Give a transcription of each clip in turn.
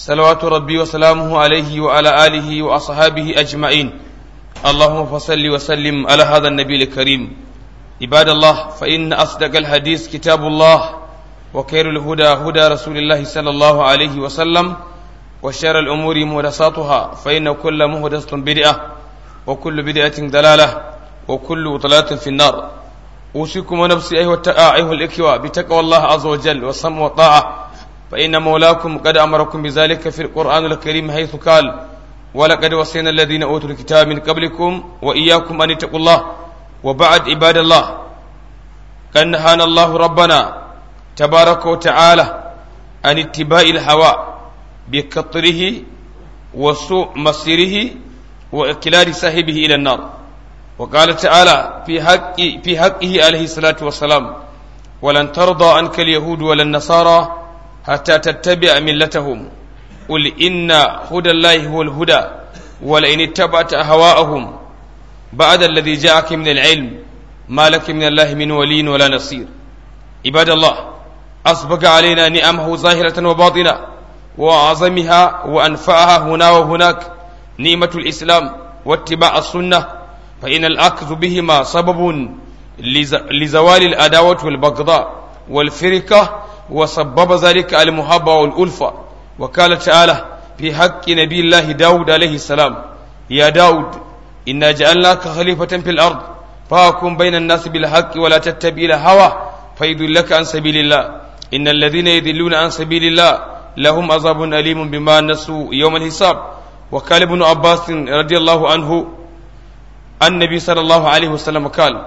صلوات ربي وسلامه عليه وعلى آله وأصحابه أجمعين اللهم فصل وسلم على هذا النبي الكريم عباد الله فإن أصدق الحديث كتاب الله وخير الهدى هدى رسول الله صلى الله عليه وسلم وشر الأمور محدثاتها فإن كل محدثة بدعة وكل بدعة ضلالة وكل ضلالة في النار أوصيكم ونفسي أيها أيها الإخوة بتقوى الله عز وجل والسمع والطاعة فإن مولاكم قد أمركم بذلك في القرآن الكريم حيث قال ولقد وصينا الذين أوتوا الكتاب من قبلكم وإياكم أن اتقوا الله وبعد عباد الله قد نهانا الله ربنا تبارك وتعالى عن اتباع الهوى بكطره وسوء مصيره وإقلال صاحبه إلى النار وقال تعالى في حق في حقه عليه الصلاة والسلام ولن ترضى عنك اليهود ولا النصارى حتى تتبع ملتهم قل إن هدى الله هو الهدى ولئن اتبعت أهواءهم بعد الذي جاءك من العلم ما لك من الله من ولي ولا نصير عباد الله أسبق علينا نعمه ظاهرة وباطنة وأعظمها وأنفعها هنا وهناك نعمة الإسلام واتباع السنة فإن الأخذ بهما سبب لزوال الأداوة والبغضاء والفرقة وسبب ذلك المحبة والألفة وقال تعالى في حق نبي الله داود عليه السلام يا داود إنا جعلناك خليفة في الأرض فاكم بين الناس بالحق ولا تتبع الهوى فيضلك عن سبيل الله إن الذين يذلون عن سبيل الله لهم عذاب أليم بما نسوا يوم الحساب وقال ابن عباس رضي الله عنه النبي صلى الله عليه وسلم قال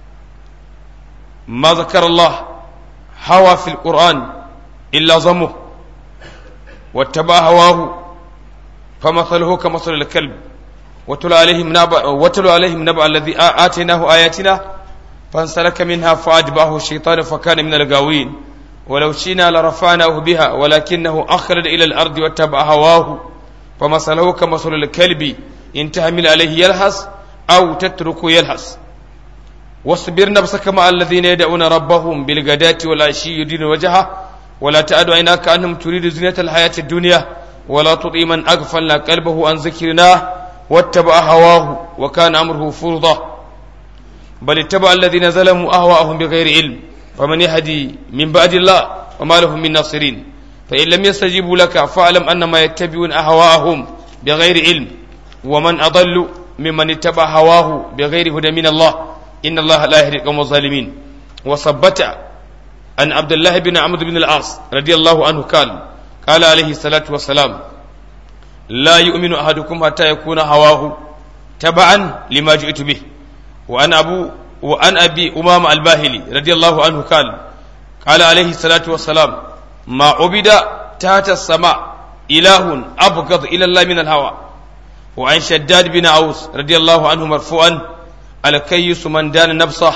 ما ذكر الله هوى في القرآن إلا ظمه واتبع هواه فمثله كمثل الكلب وتلو عليهم نبأ وتلو عليهم نبأ الذي آتيناه آياتنا فانسلك منها فأتبعه الشيطان فكان من الغاوين ولو شئنا لرفعناه بها ولكنه أخلد إلى الأرض واتبع هواه فمثله كمثل الكلب إن تحمل عليه يلهث أو تتركه يلهث واصبر نفسك مع الذين يدعون ربهم بالغداة والعشي يدين وجهه ولا تعد عيناك عنهم تريد زينة الحياة الدنيا ولا تطيع من أغفلنا قلبه عن ذكرنا واتبع هواه وكان أمره فرضا بل اتبع الذين ظلموا أهواءهم بغير علم فمن يهدي من بعد الله وما لهم من ناصرين فإن لم يستجيبوا لك فاعلم أنما يتبعون أهواءهم بغير علم ومن أضل ممن اتبع هواه بغير هدى من الله إن الله لا يهدي القوم الظالمين وثبت عن عبد الله بن عمرو بن العاص رضي الله عنه قال قال عليه الصلاة والسلام لا يؤمن أحدكم حتى يكون هواه تبعا لما جئت به وأن أبو وأن أبي أمام الباهلي رضي الله عنه قال قال عليه الصلاة والسلام ما عبد تحت السماء إله أبغض إلى الله من الهوى وعن شداد بن عوس رضي الله عنه مرفوعا الكيس من دان نفسه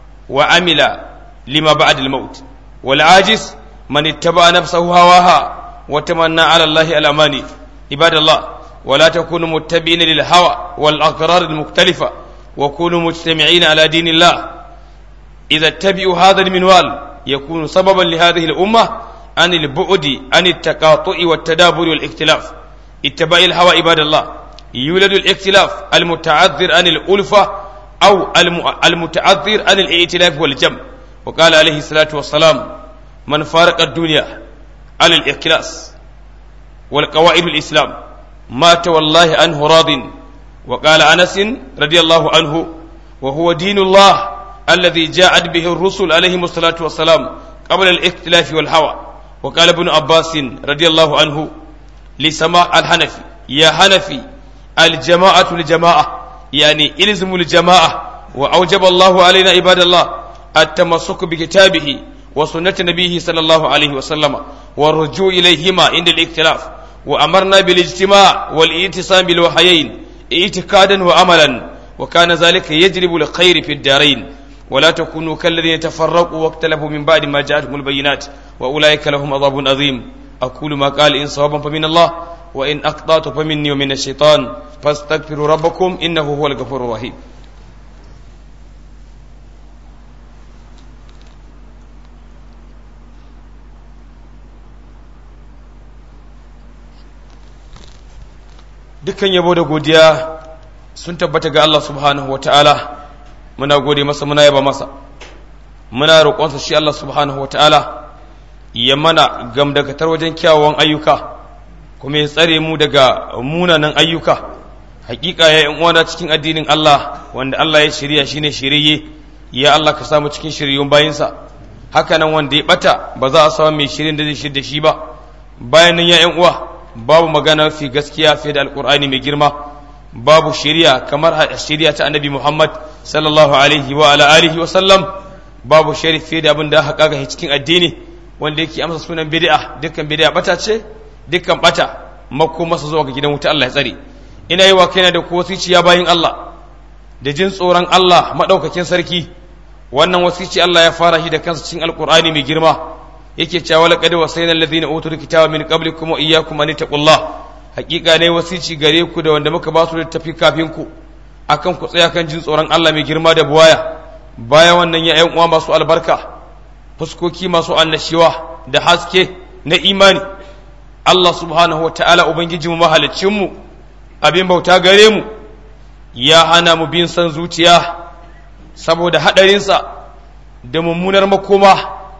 وعمل لما بعد الموت والعاجز من اتبع نفسه هواها وتمنى على الله الأماني عباد الله ولا تكونوا متبعين للهوى والأغرار المختلفة وكونوا مجتمعين على دين الله إذا اتبعوا هذا المنوال يكون سببا لهذه الأمة عن البعد عن التقاطع والتدابر والاختلاف اتباع الهوى عباد الله يولد الاختلاف المتعذر عن الألفة أو المتعذر عن الائتلاف والجمع وقال عليه الصلاة والسلام من فارق الدنيا على الإخلاص والقواعد الإسلام مات والله عنه راض وقال أنس رضي الله عنه وهو دين الله الذي جاءت به الرسل عليهم الصلاة والسلام قبل الاختلاف والهوى وقال ابن عباس رضي الله عنه لسماع الحنفي يا حنفي الجماعة الجماعة يعني إلزموا الجماعة وأوجب الله علينا عباد الله التمسك بكتابه وسنة نبيه صلى الله عليه وسلم والرجوع إليهما عند الاختلاف وأمرنا بالاجتماع والاتصام بالوحيين اعتقادا وعملا وكان ذلك يجلب الخير في الدارين ولا تكونوا كالذين تفرقوا واختلفوا من بعد ما جاءتهم البينات وأولئك لهم عذاب عظيم أقول ما قال إن صوابا فمن الله وإن أقطعت فمني ومن الشيطان فاستغفروا ربكم إنه هو الغفور الرحيم dukkan yabo da godiya sun tabbata ga Allah subhanahu ta'ala muna gode masa muna yaba masa muna roƙonsa shi Allah subhanahu ta'ala ya mana gamdakatar wajen kyawawan ayyuka kuma ya tsare mu daga munanan ayyuka hakika ya yan uwana cikin addinin Allah wanda Allah ya shirya shine shiriye ya Allah ka samu cikin shiryun bayinsa haka nan wanda ya bata ba za a samu mai shirin da zai shirya shi ba bayan nan ya yan uwa babu magana fi gaskiya fiye da alkur'ani mai girma babu shiriya kamar shiriya ta annabi Muhammad sallallahu alaihi wa ala alihi wa sallam babu shari fiye da abin da aka kaga cikin addini wanda yake amsa sunan bid'a dukkan bid'a bata ce dukkan bata mako masa zuwa ga gidan wuta Allah ya tsare ina yi wa kaina da wasiciya bayin Allah da jin tsoron Allah madaukakin sarki wannan wasici Allah ya fara shi da kansa cikin alkur'ani mai girma yake cewa laqad wasayna alladhina utul kitaba min qablikum wa iyyakum an taqullah hakika ne wasici gare ku da wanda muka ba su littafi kafin ku akan ku tsaya kan jin tsoron Allah mai girma da buwaya bayan wannan ya uwa masu albarka fuskoki masu annashiwa da haske na imani Allah subhanahu wa ta'ala ubangijinmu mahalicinmu abin bauta gare mu ya hana mu bin san zuciya saboda haɗarinsa da mummunar makoma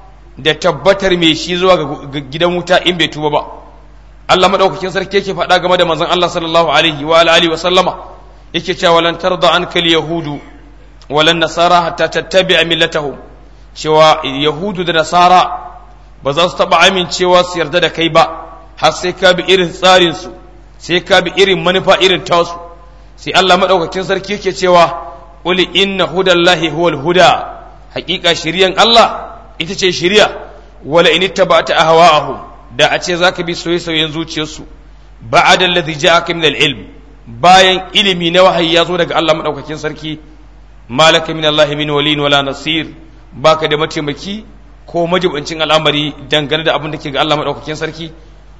da tabbatar mai shi zuwa ga gidan wuta in bai tuba ba Allah madaukakin sarki yake faɗa game da manzon Allah sallallahu alaihi wa alihi wa sallama yake cewa lan tarda ankal yahudu walan nasara hatta tattabi'a millatahum cewa yahudu da nasara ba za su taba amincewa su yarda da kai ba har sai ka bi irin tsarin su sai ka bi irin manufa irin tasu sai Allah madaukakin sarki yake cewa qul inna hudallahi huwal huda haƙiƙa shiriyan Allah ita ce shiriya wala in ittaba'ta ahwa'ahum da a ce zaka bi soyayyen zuciyarsu ba'ada alladhi ja'aka min al-ilm bayan ilimi na wahayi ya zo daga Allah madaukakin sarki malaka min Allah min waliyin wala nasir baka da mataimaki ko majibancin al'amari dangane da abin da ke ga Allah madaukakin sarki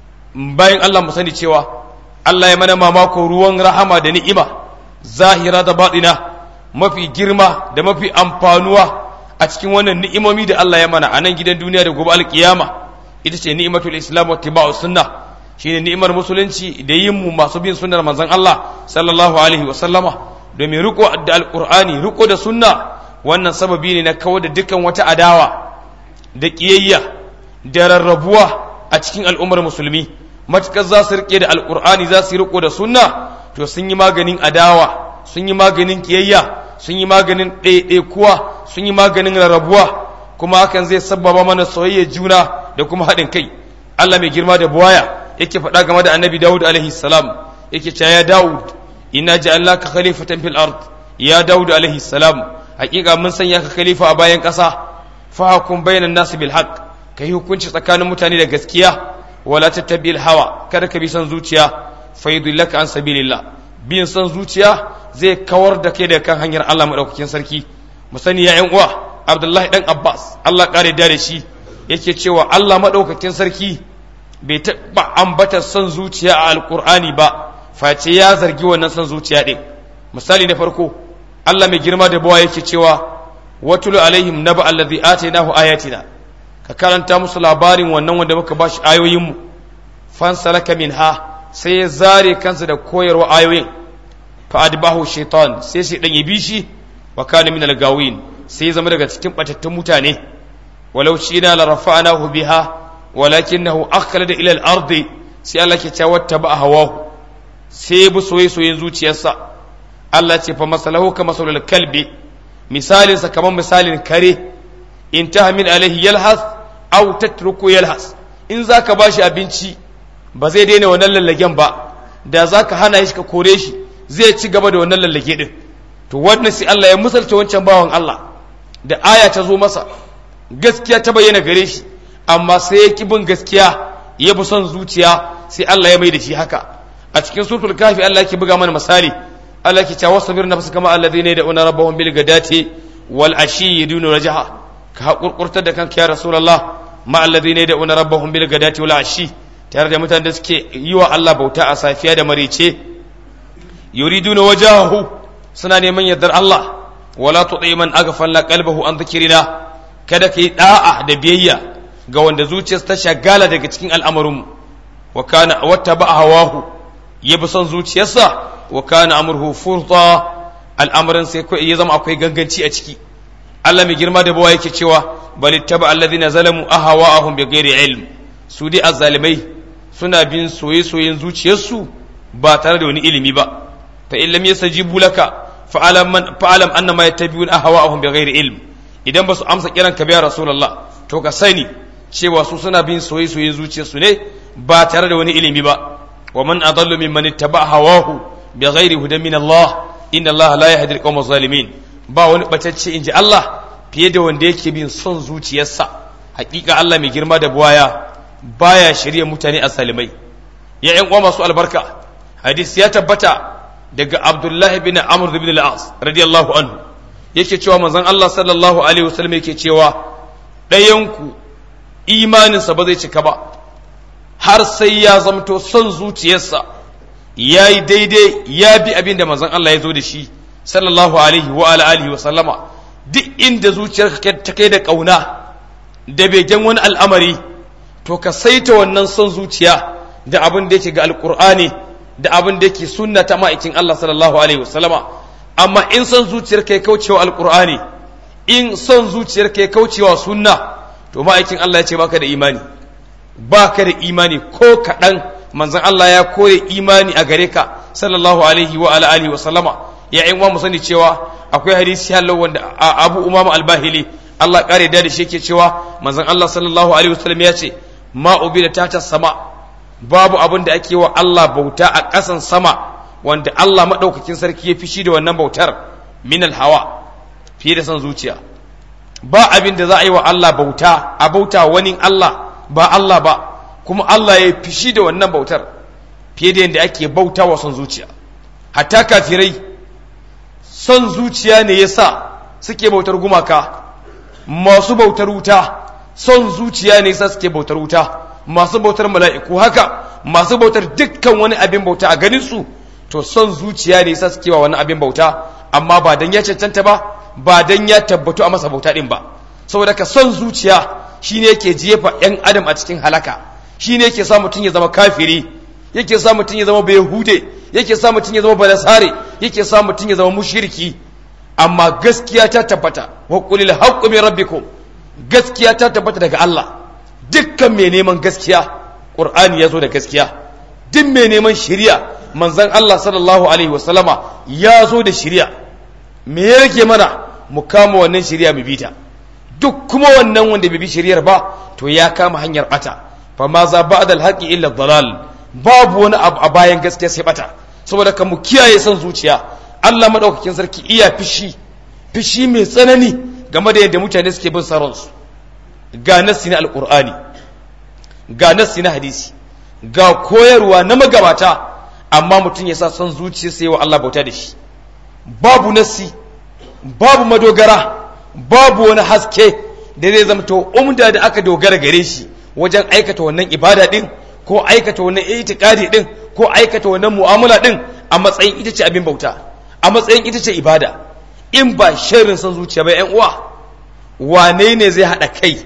bayan Allah mu sani cewa Allah ya mana mamako ruwan rahama da ni'ima zahira da baɗina mafi girma da mafi amfanuwa a cikin wannan ni'imomi da Allah ya mana a nan gidan duniya da gobe alkiyama ita ce ni'imatul islam wa tibau sunna shine ni'imar musulunci da yin mu masu bin sunnar manzon Allah sallallahu alaihi wa sallama domin riko da alqur'ani riko da sunna wannan sababi ne na kawar da dukkan wata adawa da kiyayya da rarrabuwa a cikin al'ummar musulmi matukar za su rike da alqur'ani za su riko da sunna to sun yi maganin adawa sun yi maganin kiyayya sun yi maganin ɗaiɗaikuwa sun yi maganin rarrabuwa kuma hakan zai sabbaba mana soyayya juna da kuma haɗin kai Allah mai girma da buwaya yake faɗa game da annabi Dawud alaihi salam yake cewa ya Dawud inna ja'alnaka khalifatan fil ard ya Dawud alaihi salam hakika mun sanya ka khalifa a bayan ƙasa fa hukum bainan nas bil haqq kai hukunci tsakanin mutane da gaskiya wala tattabi'il hawa kada ka bi son zuciya faydillaka an sabilillah bin son zuciya zai kawar da kai daga kan hanyar Allah madaukakin sarki mu sani ya uwa Abdullahi dan Abbas Allah kare da shi yake cewa Allah madaukakin sarki bai taɓa ambata son zuciya a alkur'ani ba face ya zargi wannan son zuciya ɗin misali na farko Allah mai girma da bawa yake cewa watulu alaihim naba allazi atainahu ayatina ka karanta musu labarin wannan wanda muka bashi ayoyin mu fansalaka minha sai ya zare kansa da koyarwa ayoyin fa adbahu shaitan sai sai dan yabi shi wa kana min al-gawin sai ya zama daga cikin batattun mutane walau shina la rafa'nahu biha walakinahu akhlada ila al-ardi sai Allah ke cewa taba hawahu sai bi soyayyen zuciyarsa Allah ce fa masalahu ka masalul kalbi misalin sa kamar misalin kare in tahmin alaihi yalhas aw tatruku yalhas in zaka bashi abinci ba zai daina wannan lallagen ba da zaka hana shi ka kore shi zai ci gaba da wannan lallage din to wannan sai Allah ya misalta wancan bawan Allah da aya ta zo masa gaskiya ta bayyana gare shi amma sai ya ki bin gaskiya ya bi son zuciya sai Allah ya mai da shi haka a cikin suratul kafi Allah yake buga mana misali Allah yake cewa sabir nafsu kama alladhina yad'una rabbahum bil gadati wal ashi yaduna rajaha ka hakurkurtar da kanka ya rasulullah ma alladhina yad'una rabbahum bil gadati wal ashi tare da mutanen da suke yi wa Allah bauta a safiya da marice yuriduna wajahahu suna neman yardar Allah wala tuti man aghfalna qalbahu an dhikrina kada kai da'a da biyayya ga wanda zuciyarsa ta shagala daga cikin al'amarin wa kana wata ba hawahu ya bi son zuciyarsa wa kana amruhu furta al'amarin sai ya zama akwai ganganci a ciki Allah mai girma da bawa yake cewa bal ittaba alladhina zalamu ahwa'ahum bighairi ilm su dai azzalimai suna bin soye-soyen zuciyarsu ba tare da wani ilimi ba fa in lam yastajibu laka fa'alam man fa'alam annama yattabi'un ahwa'ahum bighairi ilm idan ba su amsa kiran ka biya rasulullah to ka sani cewa su suna bin soye-soyen zuciyarsu ne ba tare da wani ilimi ba wa man adallu mimman ittaba hawahu bighairi hudan min Allah inna Allah la yahdi al-qawma zalimin ba wani batacce inji Allah fiye da wanda yake bin son zuciyarsa hakika Allah mai girma da buwaya baya shirye mutane a salimai ya ƴan uwa masu albarka hadisi ya tabbata daga Abdullahi bin Amr bin al-As radiyallahu anhu yake cewa manzon Allah sallallahu alaihi wasallam yake cewa ɗayanku imaninsa ba zai cika ba har sai ya zamto son zuciyarsa ya yi daidai ya bi abin da manzon Allah ya zo da shi sallallahu alaihi wa alihi wa sallama duk inda zuciyarka ta kai da ƙauna da begen wani al'amari to ka saita wannan son zuciya da abin da yake ga alƙur'ani da abin da yake sunna ta ma'aikin Allah sallallahu alaihi wa sallama amma in son zuciyarka ya kaucewa alƙur'ani in son zuciyarka ya kaucewa sunna to ma'aikin Allah ya ce baka da imani baka da imani ko kaɗan manzon Allah ya kore imani a gare ka sallallahu alaihi wa ala alihi wa sallama ya ƴan mu sani cewa akwai hadisi hallo wanda Abu Umama al-Bahili Allah kare da shi yake cewa manzon Allah sallallahu alaihi wa sallam ya ce ma ubida tata sama babu abin da ake wa Allah bauta a ƙasan sama wanda Allah madaukakin sarki ya fishi da wannan bautar min al-hawa fiye da son zuciya ba abin da za a yi wa Allah bauta a bauta wani Allah ba Allah ba kuma Allah ya fishi da wannan bautar fiye da yadda ake bauta wa son zuciya hatta kafirai son zuciya ne ya sa suke bautar gumaka masu bautar wuta son zuciya ne ya sa suke bautar wuta masu bautar mala'iku haka masu bautar dukkan wani abin bauta a ganin su to son zuciya ne ya sa suke wa wani abin bauta amma ba dan ya cancanta ba ba dan ya tabbatu a masa bauta din ba saboda ka son zuciya shine yake jefa yan adam a cikin halaka shine yake sa mutum ya zama kafiri yake sa mutum ya zama bayahude yake sa mutum ya zama balasare yake sa mutum ya zama mushriki amma gaskiya ta tabbata wa qulil haqqu min rabbikum gaskiya ta tabbata daga Allah dukkan mai neman gaskiya qur'ani ya zo da gaskiya duk mai neman shari'a manzon Allah sallallahu alaihi wasallama ya zo da shari'a me ya rage mana mu kama wannan shari'a mu bita duk kuma wannan wanda bai bi shari'ar ba to ya kama hanyar bata fa ma za ba'da al-haqi illa dalal babu wani abu a bayan gaskiya sai bata saboda kan mu kiyaye son zuciya Allah madaukakin sarki iya fishi fishi mai tsanani game da yadda mutane suke bin saransu ga nassi na alqur'ani ga nassi na hadisi ga koyarwa na magabata amma mutum ya sa son zuciya sai wa Allah bauta da shi babu nassi babu madogara babu wani haske da zai zamto umda da aka dogara gare shi wajen aikata wannan ibada din ko aikata wannan itikadi din ko aikata wannan mu'amala din a matsayin ita ce abin bauta a matsayin ita ce ibada in ba sharrin san zuciya ba yan uwa wane ne zai hada kai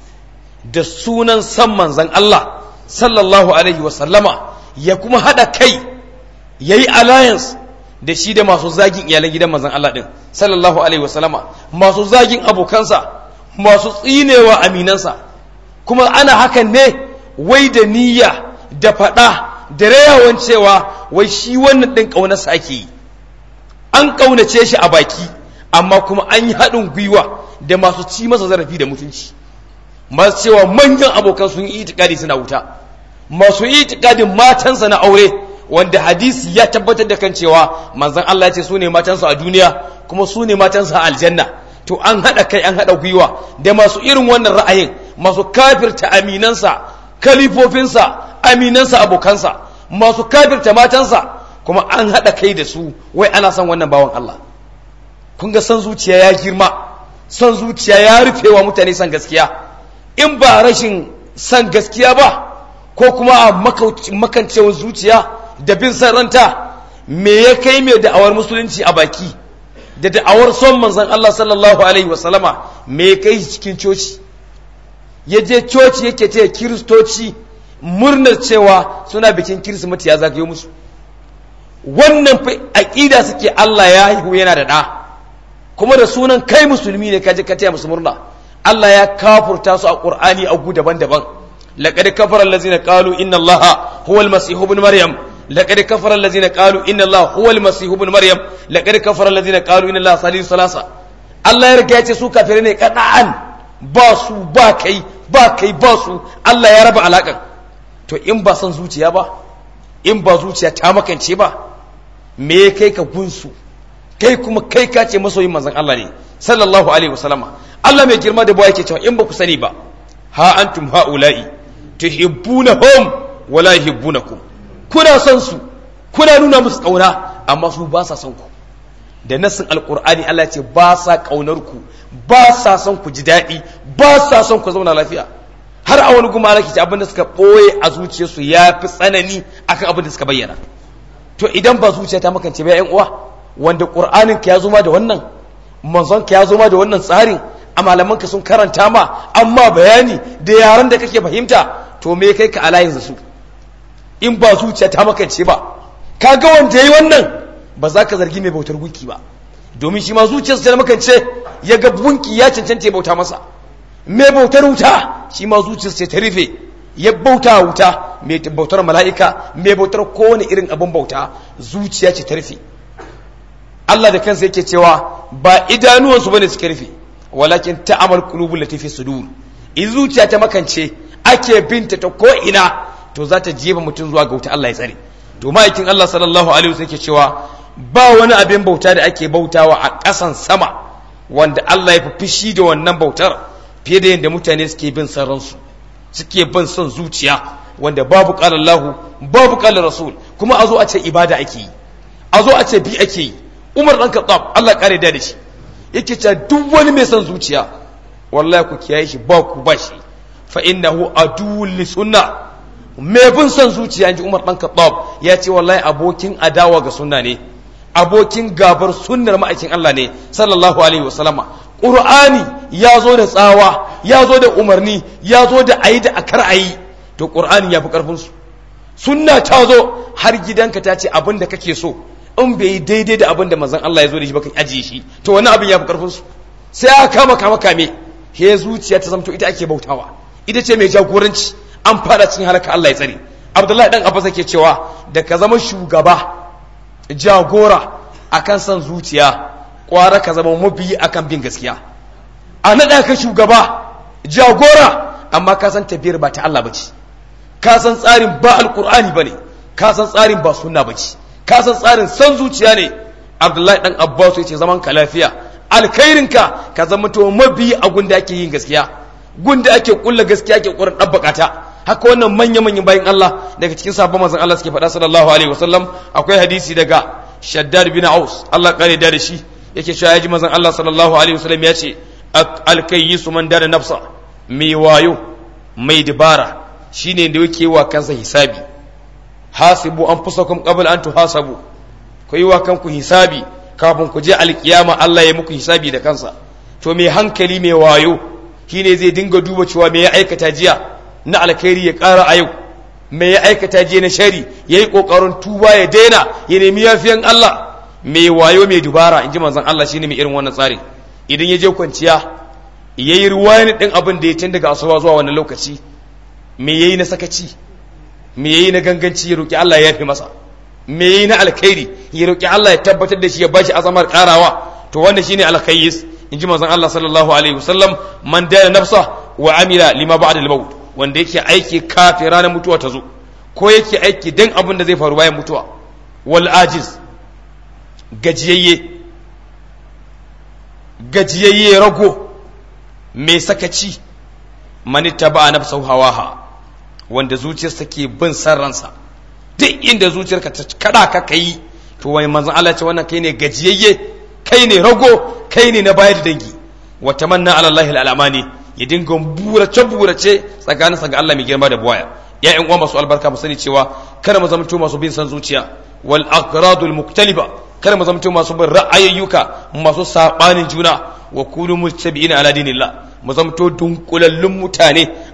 da sunan san manzon Allah sallallahu alaihi wa sallama ya kuma hada kai yayi alliance da shi da masu zagin iyalan gidan manzon Allah din sallallahu alaihi wa sallama masu zagin abokansa masu tsinewa aminansa kuma ana hakan ne wai da niyya da faɗa da rayawan cewa wai shi wannan ɗin ƙaunarsa ake yi an ƙaunace shi a baki amma kuma an yi haɗin gwiwa da masu ci masa zarafi da mutunci masu cewa manyan abokan sun yi itikadi suna wuta masu itikadin matansa na aure wanda hadisi ya tabbatar da kan cewa manzon Allah ya ce su ne matansa a duniya kuma su ne matansa a aljanna to an haɗa kai an haɗa gwiwa da masu irin wannan ra'ayin masu kafirta aminansa kalifofinsa aminansa abokansa masu kafirta matansa kuma an haɗa kai da su wai ana son wannan bawan Allah kun ga son zuciya ya girma son zuciya ya rufe wa mutane son gaskiya in ba rashin son gaskiya ba ko kuma a makancewar zuciya da bin san ranta me ya kai mai da'awar musulunci a baki da da'awar son manzon Allah sallallahu alaihi wasallama me ya kai cikin coci ya je coci yake ce kiristoci murnar cewa suna bikin kirsimeti ya zagayo musu wannan fa aqida suke Allah ya haihu yana da da kuma da sunan kai musulmi ne kaje ka taya musu murna Allah ya kafurta su a Qur'ani a gu daban-daban laqad kafara allazina qalu inna allaha huwa al-masih ibn maryam laqad kafara allazina qalu inna allaha huwa al-masih ibn maryam laqad kafara allazina qalu inna allaha salisu salasa Allah ya riga ya ce su kafirai ne kada'an ba su ba kai ba kai ba su Allah ya raba alakan to in ba san zuciya ba in ba zuciya ta makance ba me kai ka gunsu kai kuma kai ka ce masoyin manzon Allah ne sallallahu alaihi wasallama Allah mai girma da bawa yake cewa in ba ku sani ba ha antum haula'i tuhibbunahum wala yuhibbunakum kuna son su kuna nuna musu kauna amma su ba sa son ku da nassin alqur'ani Allah ce ba sa kaunar ku ba sa son ku ji daɗi ba sa son ku zauna lafiya har a wani guma alaki abin da suka ɓoye a zuciyarsu ya fi tsanani akan abin da suka bayyana to idan ba zuciya ta makance ba yan uwa wanda qur'anin ka ya zo ma da wannan manzon ka ya zo ma da wannan tsarin a malaman ka sun karanta ma amma bayani da yaran da kake fahimta to me kai ka alayin su in ba zuciya ta makance ba kaga wanda yayi wannan ba za ka zargi mai bautar gunki ba domin shi ma zuciyarsa ta makance ya ga gunki ya cancanta ya bauta masa mai bautar wuta shi ma zuciyarsa ta rufe ya bauta wuta mai bautar mala'ika mai bautar kowane irin abin bauta zuciya ce ta rufe Allah da kansa yake cewa ba idanuwansu bane suka rufe walakin ta'amal qulubul lati fi sudur in zuciya ta makance ake binta ta ko ina to za ta jefa mutum zuwa ga wuta Allah ya tsare to ma'aikin Allah sallallahu alaihi wasallam yake cewa ba wani abin bauta da ake bautawa a ƙasan sama wanda Allah ya fi fishi da wannan bautar fiye da yadda mutane suke bin son ransu suke bin son zuciya wanda babu qala Allah babu qala Rasul kuma a zo a ce ibada ake yi a zo a ce bi ake yi Umar dan Khattab Allah kare da shi yake cewa duk wani mai son zuciya wallahi ku kiyaye shi ba ku ba shi fa innahu aduwwul li sunna mai bin son zuciya inji Umar dan Khattab ya ce wallahi abokin adawa ga sunna ne abokin gabar sunnar ma'aikin Allah ne sallallahu alaihi wasallama qur'ani ya zo da tsawa ya zo da umarni ya zo da ayi da akar ayi to qur'ani ya fi karfin su sunna ta zo har gidanka ta ce abin da kake so in bai yi daidai da abin da manzon Allah ya zo da shi ba ka ajiye shi to wani abin ya fi karfin su sai aka kama kama kame he zuciya ta zamto ita ake bautawa ita ce mai jagoranci an fara cikin halaka Allah ya tsare Abdullahi dan Abbas yake cewa da ka zama shugaba jagora akan son zuciya kwara ka zama mabiyi akan bin gaskiya a naɗa ka shugaba jagora amma ka san tafiyar ba ta Allah ba ce ka san tsarin ba alkur'ani ba ne ka san tsarin ba sunna ba ce ka san tsarin san zuciya ne abdullahi dan abbas ya ce zaman ka lafiya alkhairinka ka zama to mabiyi a gunda ake yin gaskiya gunda ake kulla gaskiya ake kurin ɗabbaka ta haka wannan manya manyan bayan Allah daga cikin sabon manzon Allah suke faɗa sallallahu alaihi wasallam akwai hadisi daga Shaddad bin Aus Allah kare da shi yake cewa yaji manzon Allah sallallahu alaihi wasallam ya ce alkayyisu man dana nafsa mai wayo mai dabara shine da yake wa kansa hisabi hasibu anfusakum qabla an tuhasabu ku yi wa kanku hisabi kafin ku je alkiyama Allah ya muku hisabi da kansa to mai hankali mai wayo shine zai dinga duba cewa me ya aikata jiya na alkhairi ya ƙara a yau me ya aikata jiya na shari ya yi ƙoƙarin tuba ya daina ya nemi yafiyan Allah mai wayo mai dubara in ji manzon Allah shine mai irin wannan tsarin idan ya je kwanciya ya yi ruwani ɗin abin da ya tun daga asuba zuwa wannan lokaci me ya yi na sakaci me ya yi na ganganci ya roƙi Allah ya yafe masa me ya yi na alkhairi ya roƙi Allah ya tabbatar da shi ya bashi azamar ƙarawa to wannan shine alkhayyis in ji manzon Allah sallallahu alaihi wasallam man dana nafsa wa amila lima ba'da al-maut wanda yake aiki kafin ranar mutuwa ta zo ko yake aiki dan abin da zai faru bayan mutuwa wal ajiz gajiyayye gajiyayye rago mai sakaci mani taba nafsa hawaha wanda zuciyarsa ke bin san ransa duk inda zuciyarka ta kada ka kai to wai manzon Allah ce wannan kai ne gajiyayye kai ne rago kai ne na bayar da dangi wa tamanna ala Allah al-amani ya dinga burace burace tsakanin sa ga Allah mai girma da buwaya ya ƴan uwa masu albarka mu sani cewa kada mu zama masu bin san zuciya wal aqradul muktaliba kada mu zama masu bin ra'ayoyuka masu sabanin juna wa kunu muttabi'ina ala dinillah mu zama dunkulallun mutane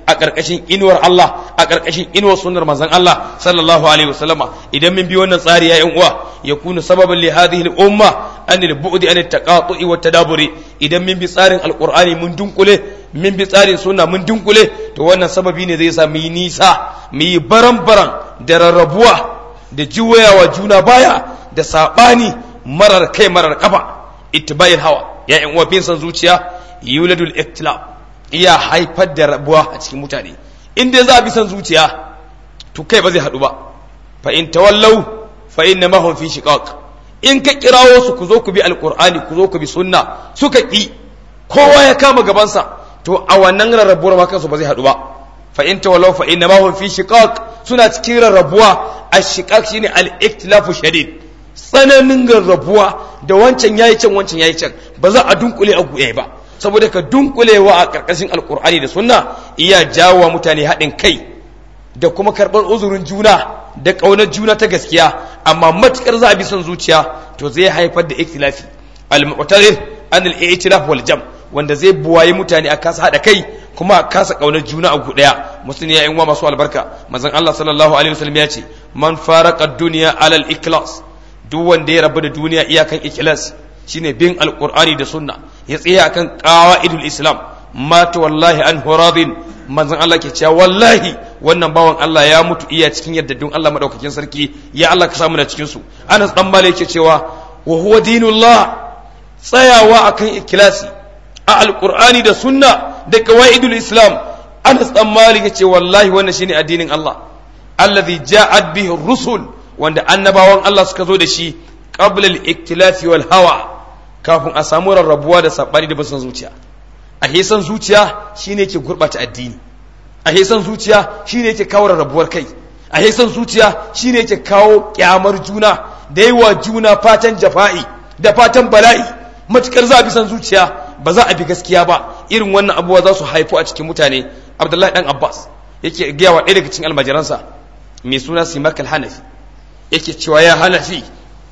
a ƙarƙashin inuwar Allah a ƙarƙashin inuwar sunnar manzon Allah sallallahu alaihi wasallama idan mun bi wannan tsari ya yan uwa ya kunu sababan li hadhihi al-umma an al-bu'di an at-taqatu'i wa tadaburi idan mun bi tsarin alqur'ani mun dunkule mun bi tsarin sunna mun dunkule to wannan sababi ne zai sa mu yi nisa mu yi baran-baran da rarrabuwa da juwayawa juna baya da sabani marar kai marar kafa ittibayil hawa ya yan uwa bin san zuciya yuladul iktilaf iya haifar da rabuwa a cikin mutane in dai za a bi san zuciya to kai ba zai haɗu ba fa in tawallau fa inna ma hum fi shiqaq in ka kirawo su ku zo ku bi alqur'ani ku zo ku bi sunna suka ki kowa ya kama gabansa to a wannan rarrabuwar ma kansu ba zai haɗu ba fa in tawallau fa inna ma hum fi shiqaq suna cikin rarrabuwa ash-shiqaq shine al-iktilafu shadid tsananin rarrabuwa da wancan yayi can wancan yayi can ba za a dunkule a guye ba saboda ka dunkulewa a ƙarƙashin alkur'ani da sunna iya jawo mutane haɗin kai da kuma karɓar uzurin juna da ƙaunar juna ta gaskiya amma matuƙar za a bi son zuciya to zai haifar da ikhtilafi al-mu'tarir an al-i'tilaf wal jam wanda zai buwaye mutane a kasa haɗa kai kuma a kasa ƙaunar juna a gu ɗaya musulmi ya wa masu albarka manzon Allah sallallahu alaihi wasallam ya ce man faraka dunya alal ikhlas duk wanda ya rabu da duniya iyakan ikhlas shine bin alqur'ani da sunna ya tsaya akan qawaidul islam mata wallahi an huradin manzon Allah ke cewa wallahi wannan bawan Allah ya mutu iya cikin yaddadun Allah madaukakin sarki ya Allah ka samu na cikin su Anas dan Malik yake cewa wa huwa dinullah tsayawa akan ikhlasi a alqur'ani da sunna da qawaidul islam Anas dan Malik yace wallahi wannan shine addinin Allah alladhi ja'at bihi rusul wanda annabawan Allah suka zo da shi qabla al-iktilafi wal hawa kafin a samu rarrabuwa da sabani da basan zuciya a hesan zuciya shine yake gurbata addini a hesan zuciya shine yake kawo rarrabuwar kai a hesan zuciya shine yake kawo kyamar juna da yi wa juna fatan jafa'i da fatan bala'i matukar za a bi san zuciya ba za a bi gaskiya ba irin wannan abubuwa za su haifu a cikin mutane abdullahi dan abbas yake gaya wa ɗaya daga cikin almajiransa mai suna simak hanafi yake cewa ya hanafi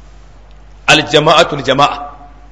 aljama'atul jama'a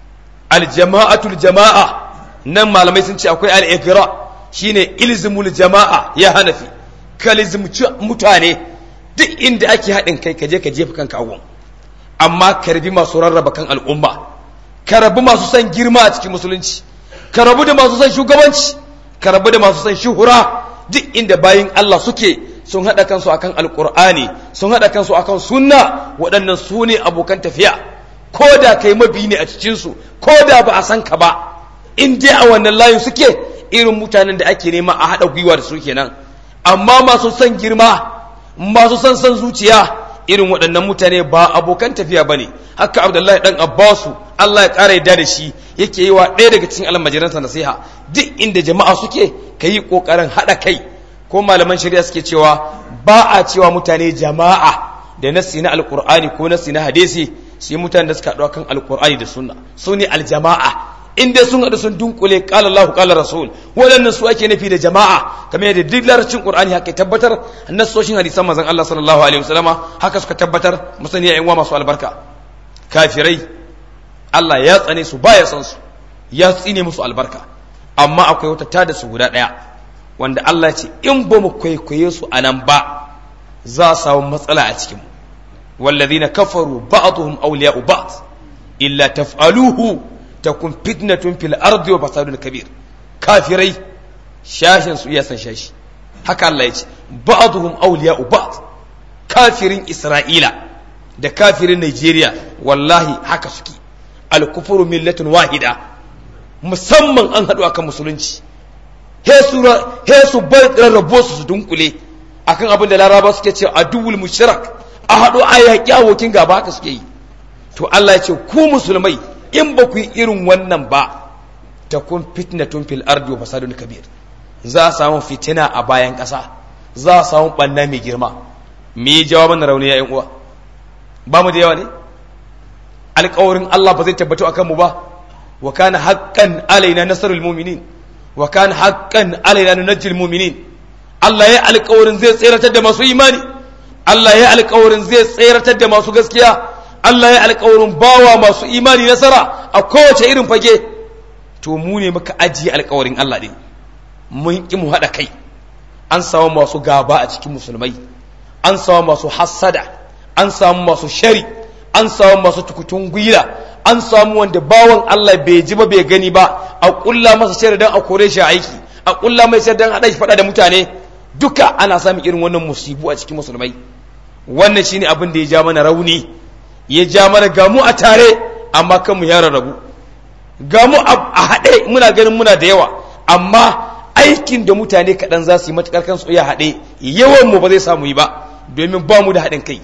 aljama'atul jama'a nan malamai sun ce akwai al'ikira shine ilzimul jama'a ya hanafi kalizmci mutane duk inda ake haɗin kai kaje ka jefa kanka agon amma karbi masu rarraba kan al'umma ka rabu masu son girma a cikin musulunci ka rabu da masu son shugabanci ka rabu da masu son shuhura duk inda bayin Allah suke sun haɗa kansu akan alƙur'ani sun haɗa kansu akan sunna waɗannan su ne abokan tafiya ko da kai mabi ne a cikinsu ko da ba a san ka ba in dai a wannan layin suke irin mutanen da ake nema a haɗa gwiwa da su kenan amma masu son girma masu son son zuciya irin waɗannan mutane ba abokan tafiya ba ne haka abdullahi ɗan abbasu allah ya ƙara yadda da shi yake yi wa ɗaya daga cikin almajiransa nasiha duk inda jama'a suke ka yi ƙoƙarin haɗa kai ko malaman shari'a suke cewa ba a cewa mutane jama'a da nassi na alƙur'ani ko nassi na hadisi su yi mutane da suka haɗu kan alƙur'ani da sunna su ne aljama'a in dai sun haɗu sun dunkule qala Allahu qala rasul waɗannan su ake nufi da jama'a kamar yadda duk larabcin qur'ani haka tabbatar nassoshin hadisan manzon Allah sallallahu alaihi wasallama haka suka tabbatar musani ya masu albarka kafirai Allah ya tsane su baya san su ya tsine musu albarka amma akwai wata tada su guda ɗaya wanda Allah ce in ba mu kwaikwaye su a nan ba za a samu matsala a cikin والذين كفروا بعضهم أولياء بعض إلا تفعلوه تكون فتنة في الأرض وفساد كبير كافري شاشن سويا شاش haka Allah ya ce ba'dhum awliya'u ba'd kafirin Isra'ila da kafirin Nigeria wallahi haka suke al-kufru millatun wahida musamman an haɗu akan musulunci he su bar rarrabo su su dunkule akan abin da laraba suke ce aduwul mushrik a haɗu a yaƙi abokin gaba haka suke yi to Allah ya ce ku musulmai in ba ku yi irin wannan ba ta kun fitnatun fil ardi wa fasadun kabir za a samu fitina a bayan ƙasa za a samu ɓanna mai girma me yi jawaban rauni ya uwa ba mu da yawa ne alƙawarin Allah ba zai tabbatu a kanmu ba wa kana haqqan alaina nasrul mu'minin wa kana haqqan alaina nunajjil mu'minin Allah ya alƙawarin zai tseratar da masu imani Allah ya alƙawarin zai tseratar da masu gaskiya Allah ya alƙawarin bawa masu imani nasara a kowace irin fage to mu ne muka ajiye alƙawarin Allah din mun ki mu haɗa kai an samu masu gaba a cikin musulmai an samu masu hassada an samu masu shari an samu masu tukutun gwila an samu wanda bawan Allah bai ji ba bai gani ba a kulla masa shari dan a kore shi aiki a kulla mai shari dan hada shi fada da mutane duka ana samun irin wannan musibu a cikin musulmai wannan shine abin da ya ja mana rauni ya ja mana gamu a tare amma kanmu ya rarrabu gamu a haɗe muna ganin muna da yawa amma aikin da mutane kaɗan za su yi matuƙar kansu ya haɗe yawan mu ba zai samu yi ba domin ba mu da haɗin kai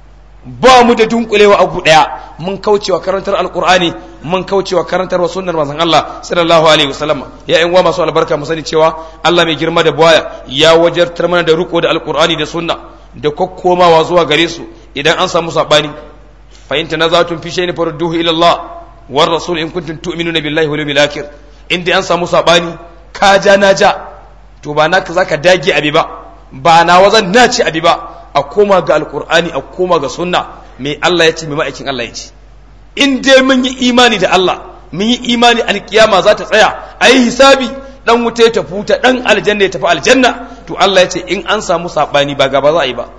ba mu da dunkulewa abu ɗaya mun kaucewa karantar alƙur'ani mun kaucewa karantar wa sunnar manzon Allah sallallahu alaihi wasallam ya ƴan uwa masu albarka mu sani cewa Allah mai girma da buwaya ya wajartar mana da riko da alƙur'ani da sunna da kokkomawa zuwa gare su idan an samu sabani fa in tanazatun fi shay'in farudduhu ila Allah war rasul in kuntum tu'minuna billahi wal yawmil akhir inda an samu sabani ka ja na ja to ba naka zaka dage abi ba ba na wazan na ci abi ba a koma ga alkur'ani a koma ga sunna mai Allah ya ce mai ma'aikin Allah ya ce in dai mun yi imani da Allah mun yi imani alkiyama za ta tsaya a yi hisabi dan wuta ya tafi wuta dan aljanna ya tafi aljanna to Allah ya ce in an samu sabani ba gaba za a yi ba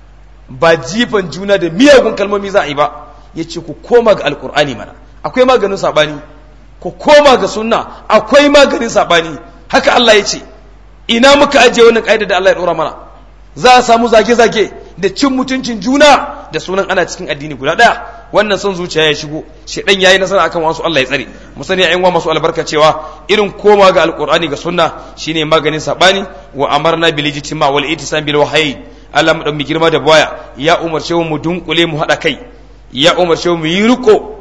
ba jifan juna da miyagun kalmomi za a yi ba ya ce ku koma ga alkur'ani mana akwai maganin sabani ku koma ga sunna akwai maganin sabani haka Allah ya ce ina muka ajiye wannan ƙa'ida da Allah ya ɗora mana za a samu zage-zage da cin mutuncin juna da sunan ana cikin addini guda ɗaya wannan son zuciya ya shigo shedan yayi nasara akan wasu Allah ya tsare mu sani ayyuwa masu albarka cewa irin koma ga alqur'ani ga sunna shine maganin sabani wa amarna bil ijtima wal ittisam bil wahyi Allah mu dan mi girma da baya ya umarce mu dunkule mu hada kai ya umarce mu yi riko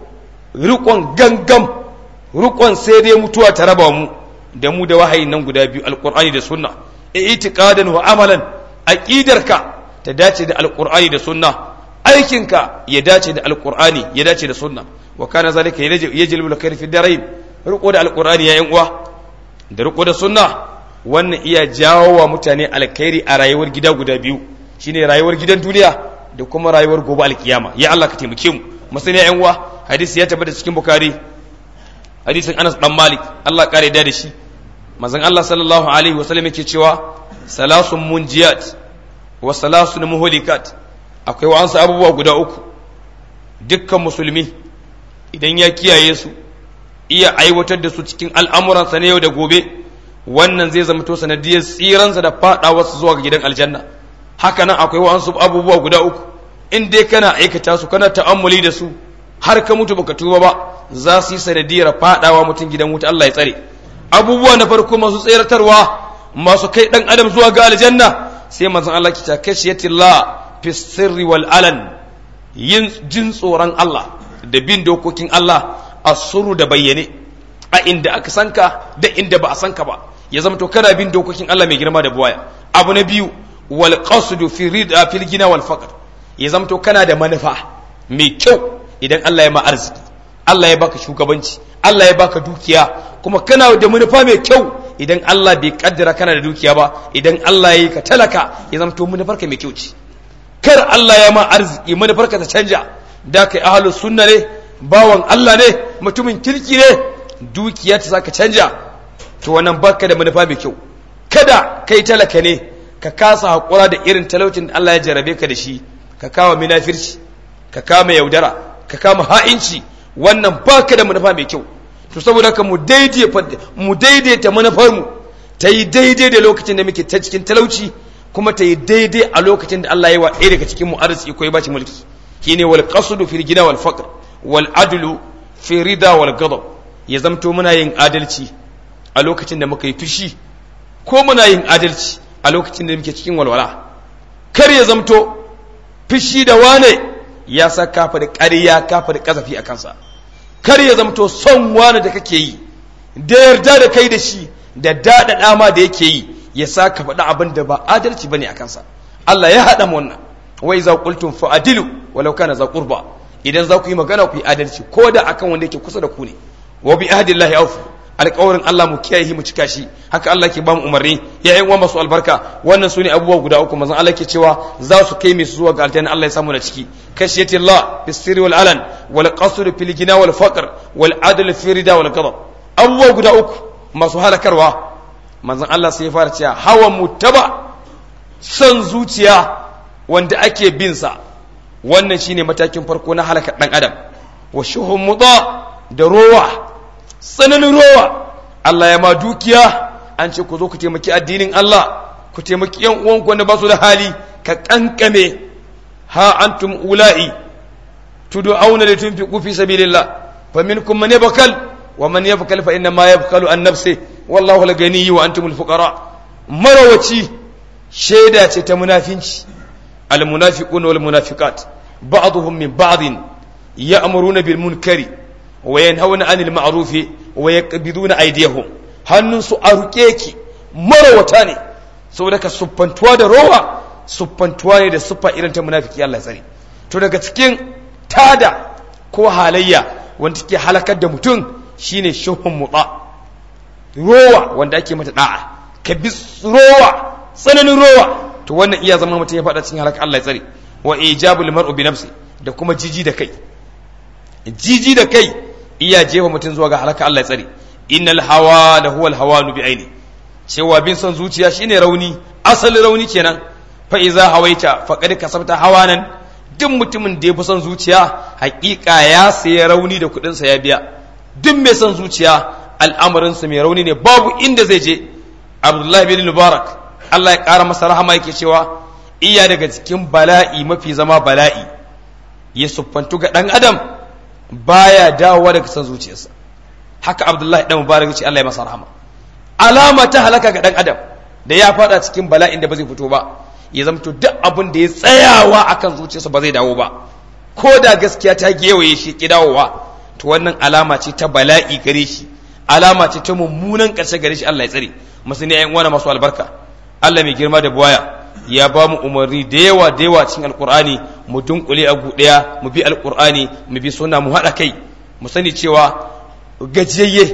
rikon gangam rikon sai dai mutuwa ta raba mu da mu da wahayin nan guda biyu alqur'ani da sunna i'tiqadan wa amalan aqidarka ta dace da alqur'ani da sunna aikinka ya dace da alqur'ani ya dace da sunna wa kana zalika yajlibu alkhair fi darain riko da alqur'ani ya yan uwa da riko da sunna wannan iya jawo wa mutane alkhairi a rayuwar gida guda biyu shine rayuwar gidan duniya da kuma rayuwar gobe alkiyama ya Allah ka taimake mu masani ya yan uwa hadisi ya tabbata cikin bukhari hadisin Anas dan Malik Allah kare da da shi manzon Allah sallallahu alaihi wasallam yake cewa salasun munjiyat wa salasun muhlikat akwai wa'ansu abubuwa guda uku dukkan musulmi idan ya kiyaye su iya aiwatar da su cikin al'amuransa na yau da gobe wannan zai zama to sanadiyar tsiransa da faɗawa su zuwa ga gidan aljanna haka nan akwai wa'ansu abubuwa guda uku in dai kana aikata su kana ta'ammuli da su har ka mutu baka tuba ba za su yi sanadiyar faɗawa mutum gidan wuta Allah ya tsare abubuwa na farko masu tseratarwa masu kai dan adam zuwa ga aljanna sai manzon Allah ki ta kashiyatillah fi sirri wal alan yin jin tsoron Allah da bin dokokin Allah a suru da bayyane a inda aka sanka da inda ba a sanka ba ya zama to kana bin dokokin Allah mai girma da buwaya abu na biyu wal qasdu fi rida fil gina wal faqr ya zama to kana da manufa mai kyau idan Allah ya ma arziki Allah ya baka shugabanci Allah ya baka dukiya kuma kana da manufa mai kyau idan Allah bai kaddara kana da dukiya ba idan Allah ya yi ka talaka ya zama to manufarka mai kyau ce kar Allah ya ma arziki manufarka ta canja da kai ahlus sunna ne bawan Allah ne mutumin kirki ne dukiya ta saka canja to wannan baka da manufa mai kyau kada kai talaka ne ka kasa hakura da irin talaucin da Allah ya jarabe ka da shi ka kama munafirci ka kama yaudara ka kama ha'inci wannan baka da manufa mai kyau to saboda haka mu daidaita manufar mu ta yi daidai da lokacin da muke ta cikin talauci kuma ta yi daidai a lokacin da Allah ya wa ɗaya daga cikin mu arziki ko ya bashi mulki shine wal qasdu fil gina wal faqr wal adlu fi rida wal ghadab ya zamto muna yin adalci a lokacin da muka yi fushi ko muna yin adalci a lokacin da muke cikin walwala kar ya zamto fushi da wane ya sa kafa da ƙarya kafa da kazafi a kansa kar ya zamto son wane da kake yi da yarda da kai da shi da daɗaɗa ma da yake yi ya sa ka faɗi abin da ba adalci bane a kansa Allah ya haɗa mu wannan wai za qultum fa adilu walau kana za qurba idan za ku yi magana ku yi adalci ko da akan wanda yake kusa da ku ne wa bi ahdillahi awfu alƙawarin Allah mu kiyaye mu cika shi haka Allah ke ba mu umarni ya yan masu albarka wannan sune abubuwa guda uku manzon Allah ke cewa za su kai mai su zuwa ga aljanna Allah ya samu na ciki kashiyati Allah bis sirri wal alan wal qasr fil gina wal faqr wal adl fi rida wal ghadab abubuwa guda uku masu halakarwa manzon Allah sai ya fara cewa hawa mutaba son zuciya wanda ake bin sa wannan shine matakin farko na halaka dan adam wa shuhum muda da rowa tsananin rowa Allah ya ma dukiya an ce ku zo ku taimaki addinin Allah ku taimaki yan uwanku wanda ba su da hali ka kankame ha antum ula'i tud'auna li tunfiqu fi sabilillah faminkum man yabkal wa man yabkal fa inna ma yabkalu an nafsi wallahu al-ghani wa antum al-fuqara marawaci shaida ce ta munafinci al-munafiquna wal munafiqat ba'dhum min ba'd ya'muruna bil munkari wa yanhauna 'anil ma'rufi wa yaqbiduna aydiyahum hannunsu a ruke ki marawata ne saboda ka suffantuwa da rowa suffantuwa ne da suffa irin ta munafiki Allah ya tsare to daga cikin tada ko halayya wanda take halakar da mutum shine shuhun mutsa rowa wanda ake mata da'a ka bi rowa tsananin rowa to wannan iya zama mutum ya faɗa cikin halakar Allah ya tsare wa ijabul mar'u bi nafsi da kuma jiji da kai jiji da kai iya jefa mutum zuwa ga halakar Allah ya tsare innal hawa la huwa al hawanu bi aini cewa bin son zuciya shine rauni asali rauni kenan fa iza hawaita faqad kasabta hawanan duk mutumin da ya fi son zuciya hakika ya sayi rauni da kudin sa ya biya duk mai son zuciya al'amarin sa mai rauni ne babu inda zai je abdullahi bin mubarak Allah ya kara masa rahama yake cewa iya daga cikin bala'i mafi zama bala'i ya suffantu ga dan adam baya dawowa daga son zuciyarsa haka abdullahi dan mubarak ya ce Allah ya masa rahama alama ta halaka ga dan adam da ya fada cikin bala'in da ba zai fito ba ya zamto duk abin da ya tsayawa akan zuciyarsa ba zai dawo ba ko da gaskiya ta gewaye shi ki dawowa to wannan alama ce ta bala'i gare shi alama ce ta mummunan ƙarshe gare shi Allah ya tsare musu ne ƴan uwana masu albarka Allah mai girma da buwaya ya ba mu umarni da yawa da yawa cikin alkur'ani mu dunkule a ɗaya mu bi alkur'ani mu bi sunna mu haɗa kai mu sani cewa gajiyayye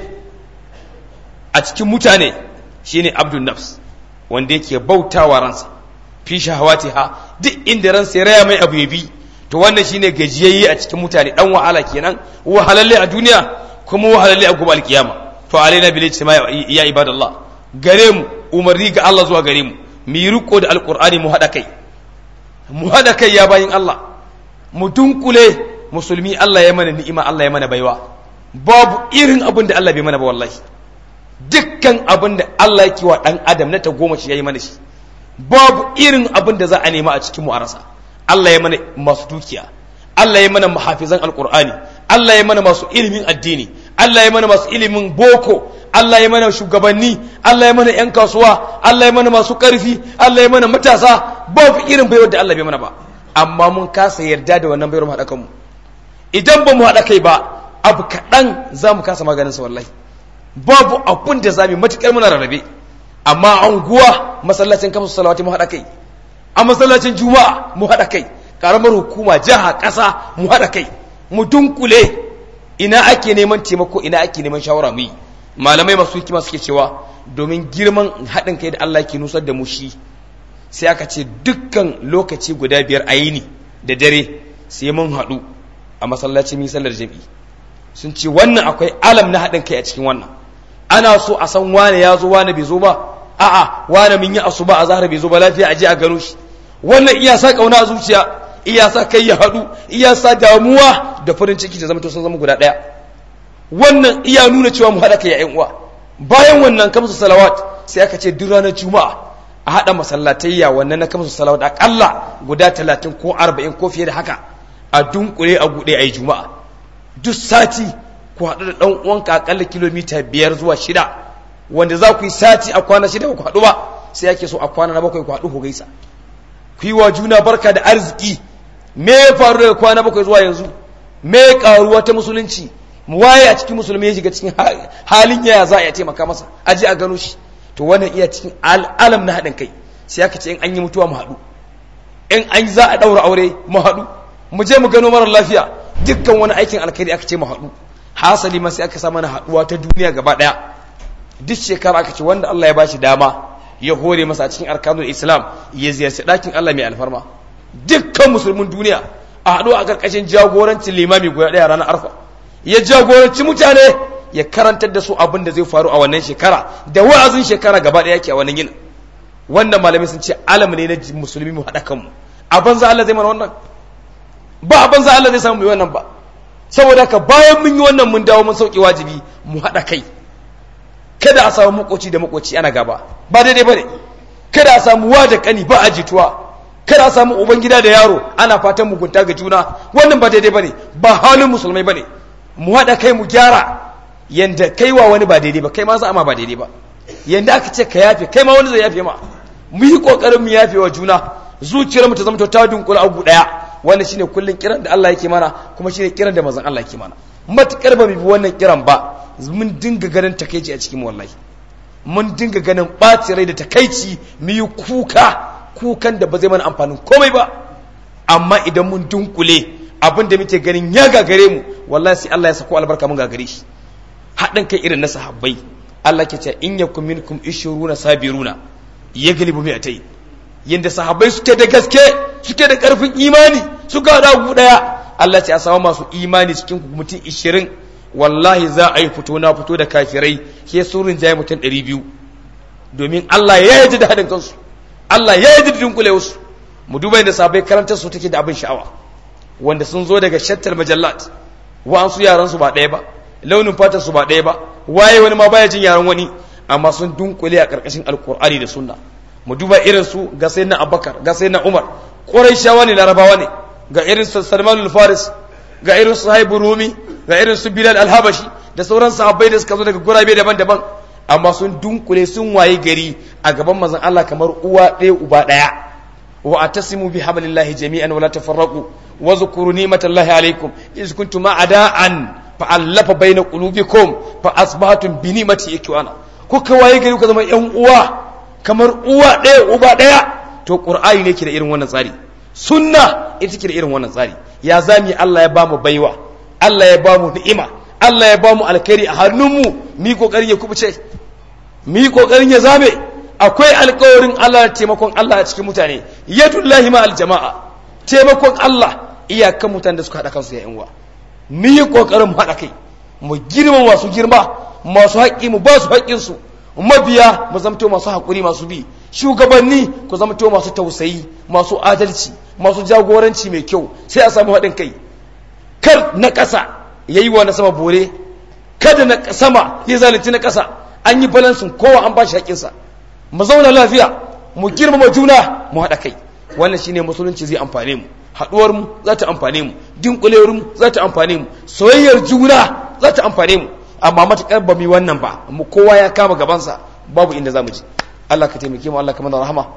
a cikin mutane shine abdul nafs wanda yake bautawa ransa fi shahawatiha duk inda ransa ya raya mai abu ya bi to wannan shine gajiyayye a cikin mutane dan wahala kenan wahalalle a duniya kuma wahalalle a gobe alkiyama to alaina bil ijtima ya ibadallah gare mu umarni ga Allah zuwa gare mu mu yi riko da alqur'ani mu hada kai mu hada kai ya bayin Allah mu dunkule musulmi Allah ya mana ni'ima Allah ya mana baiwa babu irin abin da Allah bai mana ba wallahi dukkan abin da Allah yake wa dan adam na ta goma shi yayi mana shi babu irin abin da za a nema a cikin mu a rasa Allah ya mana masu dukiya Allah ya mana muhafizan alqur'ani Allah ya mana masu ilimin addini Allah ya mana masu ilimin boko Allah ya mana shugabanni Allah ya mana yan kasuwa Allah ya mana masu karfi Allah ya mana matasa babu irin baiwar da Allah bai mana ba amma mun kasa yarda da wannan bayar mu haɗa kanmu idan ba mu haɗa kai ba abu kaɗan za mu kasa maganin sa wallahi babu abun da za mu matuƙar muna rarrabe amma anguwa masallacin kamsu salawati mu haɗa kai a masallacin juma'a mu haɗa kai ƙaramar hukuma jiha ƙasa mu haɗa kai mu dunkule ina ake neman taimako ina ake neman shawara mu yi malamai masu hikima suke cewa domin girman haɗin kai da Allah ke nusar da mu shi sai aka ce dukkan lokaci guda biyar a yini da dare sai mun haɗu a masallaci mun sallar jami'i sun ce wannan akwai alam na haɗin kai a cikin wannan ana so a san wane ya zo wane bai zo ba a'a wane mun yi asuba a zahar bai zo ba lafiya a je a gano shi wannan iya sa kauna a zuciya iya sa kai ya haɗu iya sa damuwa da farin ciki da zama to sun zama guda ɗaya wannan iya nuna cewa mu haɗa kai ya uwa bayan wannan kamsu salawat sai aka ce duk ranar juma'a a haɗa masallatayya wannan na kamsu salawat aƙalla guda talatin ko arba'in ko fiye da haka a dunkule a guɗe a yi juma'a duk sati ku haɗu da ɗan uwanka aƙalla kilomita biyar zuwa shida wanda za ku yi sati a kwana shida ku haɗu ba sai ake so a kwana na bakwai ku haɗu ku gaisa ku yi wa juna barka da arziki me ya faru daga kwana bakwai zuwa yanzu me ya karuwa ta musulunci mu waye a cikin musulmi ya shiga cikin halin yaya za a iya taimaka masa aje a gano shi to wannan iya cikin alam na haɗin kai sai aka ce in an yi mutuwa mu haɗu in an za a ɗaura aure mu haɗu mu je mu gano marar lafiya dukkan wani aikin alkhairi aka ce mu haɗu hasali ma sai aka sa mana haɗuwa ta duniya gaba ɗaya duk shekara aka ce wanda Allah ya ba shi dama ya hore masa a cikin arkanul islam ya ziyarci ɗakin Allah mai alfarma dukkan musulmin duniya a haɗu a ƙarƙashin jagorancin limami guda ɗaya ranar arfa ya jagoranci mutane ya karantar da su abin da zai faru a wannan shekara da wa'azin shekara gaba ɗaya yake a wannan yin wannan malamai sun ce alam ne na musulmi mu haɗa kanmu a banza Allah zai mana wannan ba a banza Allah zai samu yi wannan ba saboda haka bayan mun yi wannan mun dawo mun sauke wajibi mu haɗa kai kada a samu makoci da makoci ana gaba ba daidai bane kada a samu wa da kani ba a jituwa kada a samu ubangida da yaro ana fatan mugunta ga juna wannan ba daidai bane ba halin musulmai bane mu haɗa kai mu gyara yanda kai wa wani ba daidai ba kai ma za a ma ba daidai ba yanda aka ce ka yafe kai ma wani zai yafe ma mu yi kokarin mu yafe wa juna zuciyar mu ta zama ta dunkula abu daya wannan shine kullun kiran da Allah yake mana kuma shine kiran da manzon Allah yake mana matukar ba mu bi wannan kiran ba mun dinga ganin takeici a cikin wallahi mun dinga ganin ɓaci rai da takaici mu yi kuka kukan da ba zai mana amfanin komai ba amma idan mun dunkule abin da muke ganin ya gagare mu wallahi sai Allah ya sako albarka mun gagare shi haɗin kai irin na sahabbai Allah ke ce in yakum minkum ishuruna sabiruna yaglibu mi'atayn yanda sahabbai suke da gaske suke da karfin imani suka hada gu daya Allah ce a samu masu imani cikin mutum 20 wallahi za a yi fito na fito da kafirai ke surin jaye mutum 200 domin Allah ya yaji da haɗin kansu Allah ya yaji da dunkule wasu mu duba yadda sahabbai karantar su take da abin sha'awa wanda sun zo daga shattar majallat wa'ansu yaran su ba ɗaya ba launin fatar su ba ɗaya ba waye wani ma baya jin yaran wani amma sun dunkule a ƙarƙashin alƙur'ani da sunna mu duba irin su ga sayyidina abubakar ga sayyidina umar quraishawa ne larabawa ne ga irin su salman al-faris ga irin su haibu rumi ga irin su bilal al-habashi da sauran sahabbai da suka zo daga gurabe daban-daban amma sun dunkule sun waye gari a gaban manzon Allah kamar uwa ɗaya uba ɗaya wa atasimu bi hablillahi jami'an wa la tafarraqu wa zkuru ni'matallahi alaykum iz kuntum a'da'an fa'allafa baina qulubikum fa asbahatum bi ni'mati ikwana kuka waye gari ku zama yan uwa kamar uwa ɗaya uba ɗaya to qur'ani ne ke da irin wannan tsari sunna ita ke da irin wannan tsari ya zami Allah ya bamu baiwa Allah ya bamu ni'ima Allah ya bamu alkhairi a hannunmu mi kokarin ya kubuce mi kokarin ya zame akwai alkawarin Allah da taimakon Allah a cikin mutane yadullahi ma aljama'a taimakon Allah iyakan mutanen da suka haɗa kansu ya yan uwa mu yi ƙoƙarin haɗa kai mu girma masu girma masu haƙƙi mu ba su haƙƙinsu mabiya mu zamto masu haƙuri masu bi shugabanni ku zamto masu tausayi masu adalci masu jagoranci mai kyau sai a samu haɗin kai kar na ƙasa ya yi wa na sama bore kada na sama ya zalunci na ƙasa an yi balansin kowa an ba shi haƙƙinsa mu zauna lafiya mu girmama juna mu haɗa kai wannan shine musulunci zai amfane mu haɗuwar mu za ta amfane mu dinkulewar mu za ta amfane mu soyayyar juna za ta amfane mu amma matuƙar ba mu yi wannan ba mu kowa ya kama gabansa babu inda za mu ji Allah ka taimake mu Allah ka mana rahama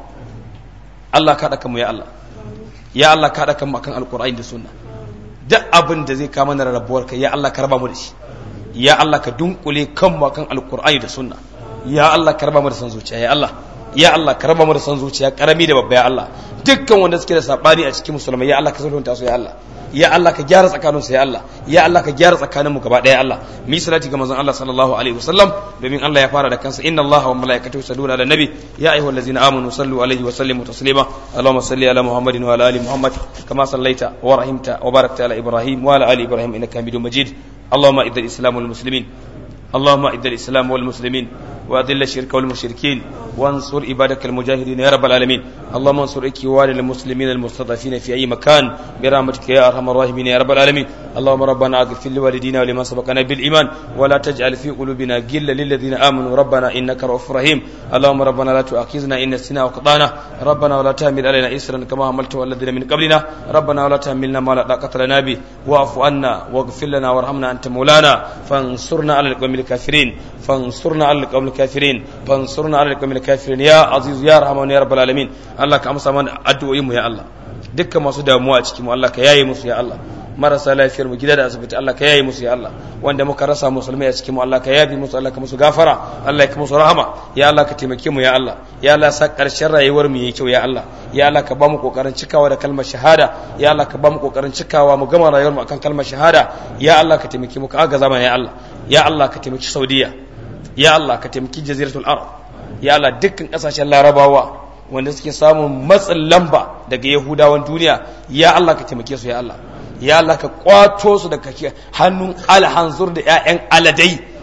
Allah ka haɗa mu ya Allah ya Allah ka haɗa mu akan alƙur'ani da sunna duk abin da zai kama na rabuwar kai ya Allah ka raba mu da shi ya Allah ka dunkule kanmu akan alƙur'ani da sunna ya Allah ka raba mu da san zuciya ya Allah ya Allah ka raba mu da san zuciya karami da babba ya Allah dukkan wanda suke da sabani a cikin musulmai ya Allah ka sulhunta su ya Allah ya Allah ka gyara tsakanin su ya Allah ya Allah ka gyara tsakanin mu gaba daya Allah mi salati ga manzon Allah sallallahu alaihi wasallam domin Allah ya fara da kansa inna Allah wa malaikatahu yusalluna ala nabi ya ayyuhallazina amanu sallu alaihi wa sallimu taslima Allahumma salli ala Muhammadin wa ala ali Muhammad kama sallaita wa rahimta wa barakta ala Ibrahim wa ala ali Ibrahim innaka Hamidum Majid اللهم اعز الاسلام والمسلمين اللهم اعز الاسلام والمسلمين واذل الشرك والمشركين وانصر عبادك المجاهدين يا رب العالمين اللهم انصر اخوان المسلمين المستضعفين في اي مكان برحمتك يا ارحم الراحمين يا رب العالمين اللهم ربنا اغفر لوالدينا ولمن سبقنا بالايمان ولا تجعل في قلوبنا غلا للذين امنوا ربنا انك رؤوف رحيم اللهم ربنا لا تؤاخذنا ان نسينا وقطعنا ربنا ولا تحمل علينا اسرا كما حملته على الذين من قبلنا ربنا ولا تحملنا ما لا طاقه لنا به واعف عنا واغفر لنا وارحمنا انت مولانا فانصرنا على القوم الكافرين فانصرنا على القوم الكافرين فانصرنا على القوم الكافرين يا عزيز يا رحمن يا رب العالمين الله ka amsa mana addu'o'in mu ya Allah dukkan masu damuwa a cikin mu Allah ka yaye musu ya Allah marasa lafiyar mu gida da asibiti Allah ka yaye musu ya Allah wanda muka rasa musulmai a cikin mu Allah ka yabi musu Allah ka musu gafara Allah ka musu rahama ya Allah ka taimake mu ya Allah ya Allah sa karshen rayuwar mu yayi kyau ya Allah ya Allah ka ba mu kokarin cikawa da kalmar shahada ya Allah ka ba mu kokarin cikawa mu gama rayuwar mu akan kalmar shahada ya Allah ka taimake mu ka agaza mana ya Allah ya Allah ka taimaki Saudiya ya Allah ka taimaki Jaziratul Arab ya Allah dukkan kasashen Larabawa wanda suke samun matsin lamba daga Yahudawan duniya ya Allah ka taimake su ya Allah ya Allah ka kwato su daga hannun alhanzur da ƴaƴan aladai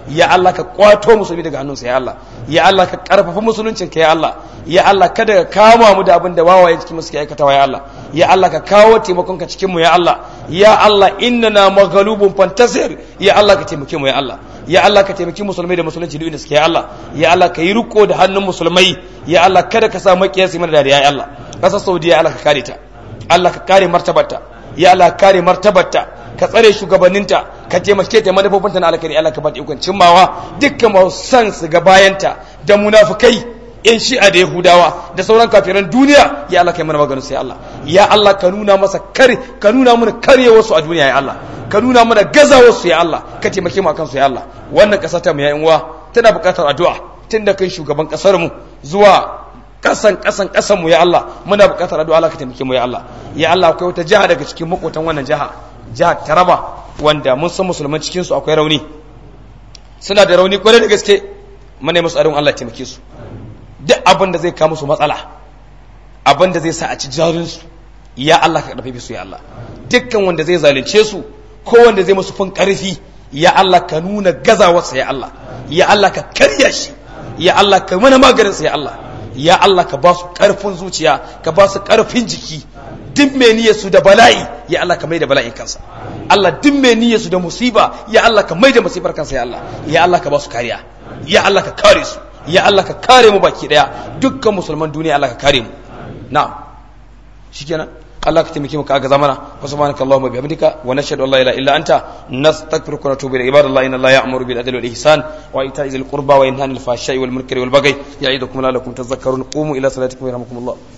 ya Allah ka kwato musulmi daga hannunsa ya Allah ya Allah ka karfafa musuluncin ka ya Allah ya Allah kada ka kama mu da abin da wawaye cikin mu suke aikatawa ya Allah ya Allah ka kawo taimakon ka cikin mu ya Allah ya Allah innana maghlubun fantasir ya Allah ka taimake mu ya Allah ya Allah ka taimaki musulmai da musulunci duk inda suke ya Allah ya Allah ka yi riko da hannun musulmai ya Allah kada ka sa makiyasi mana dariya ya Allah kasar Saudiya ya Allah ka kare ta Allah ka kare martabarta ya Allah ka kare martabarta ka tsare shugabanninta ka taimake ta manufofinta na alkhairi Allah ka bata ikon cimmawa dukkan masu san su ga bayanta da munafukai yan shi'a da yahudawa da sauran kafiran duniya ya Allah kai mana maganin sai Allah ya Allah ka nuna masa kare ka nuna mana karyewar su a duniya ya Allah ka nuna mana gazawar su ya Allah ka taimake mu akan su ya Allah wannan kasa ta mu ya uwa tana buƙatar addu'a tun da kai shugaban kasar mu zuwa kasan kasan kasan mu ya Allah muna buƙatar addu'a Allah ka taimake mu ya Allah ya Allah akwai wata jiha daga cikin makotan wannan jiha jihar Taraba wanda mun san musulman cikin su akwai rauni suna da rauni kwarai da gaske muna musu addu'a Allah ya taimake su duk abin da zai kawo musu matsala abin da zai sa a ci jarinsu ya Allah ka karfafe su ya Allah dukkan wanda zai zalunce su ko wanda zai musu fin karfi ya Allah ka nuna gazawarsa ya Allah ya Allah ka karya shi ya Allah ka mana maganinsa ya Allah ya Allah ka ba su karfin zuciya ka ba su karfin jiki duk mai niyyar su da bala'i ya Allah ka mai da bala'in kansa Allah duk mai niyyar su da musiba ya Allah ka mai da musibar kansa ya Allah ya Allah ka ba su kariya ya Allah ka kare su ya Allah ka kare mu baki daya dukkan musulman duniya Allah ka kare mu na'am shikenan Allah ka taimake mu ka ga zamana wa subhanaka allahumma bihamdika wa nashhadu an la ilaha illa anta nastaghfiruka wa natubu ilayk ibadallahi inna allaha ya'muru bil adli wal ihsan wa ita'i dhil qurba wa yanha 'anil fahsha'i wal munkari wal baghi ya'idukum la'allakum tadhakkarun qumu ila salatikum yarhamukumullah